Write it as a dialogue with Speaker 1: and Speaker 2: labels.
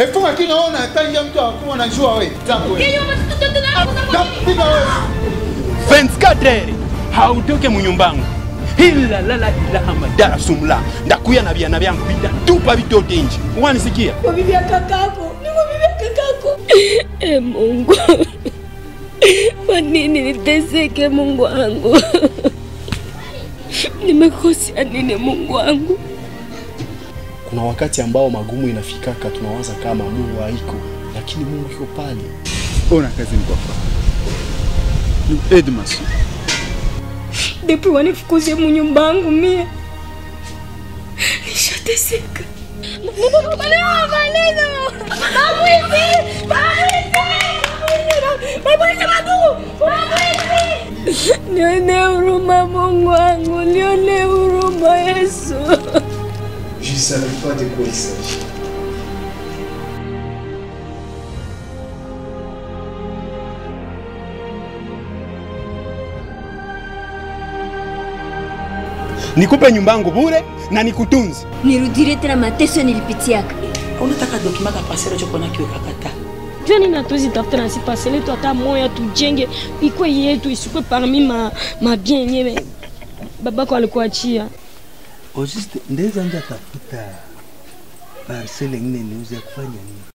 Speaker 1: Efunga kinywa ona tanja mtu akuwa anajua wewe. Tangu wewe. Napiga wewe.
Speaker 2: 24 heures hautoke munyumbangu ila lala ilaha madara sumla ndakuya na vyana vyangu vitatupa vitote nje wanisikia
Speaker 3: Kwa bibi ya kakako, ni kwa bibi ya kakako.
Speaker 4: E Mungu, kwa nini niteseke Mungu wangu? Nimekosea nini Mungu wangu?
Speaker 5: Kuna wakati ambao magumu inafikaka, tunawaza kama Mungu haiko, lakini Mungu yuko pale.
Speaker 1: Ona kazi ni kwa Edmas.
Speaker 3: Depi wanifukuze munyumba yangu mie. Nishateseka. Nione huruma Mungu wangu, nione huruma Yesu.
Speaker 5: Je savais pas de quoi il s'agit.
Speaker 2: nikupe nyumbangu bure na nikutunzi
Speaker 4: Nirudire tena mateso nilipitiaka.
Speaker 6: unataka dokima kapasero chokona kiwekakata
Speaker 3: Jua nini hatuwezi tafuta na sipase letu hata moya tujenge ikwe yetu isikwe parmi ma, ma bien yenyewe babako alikuachia.
Speaker 7: Au juste ndeza nje atafuta parcele ingine niuze ya kufanya nini?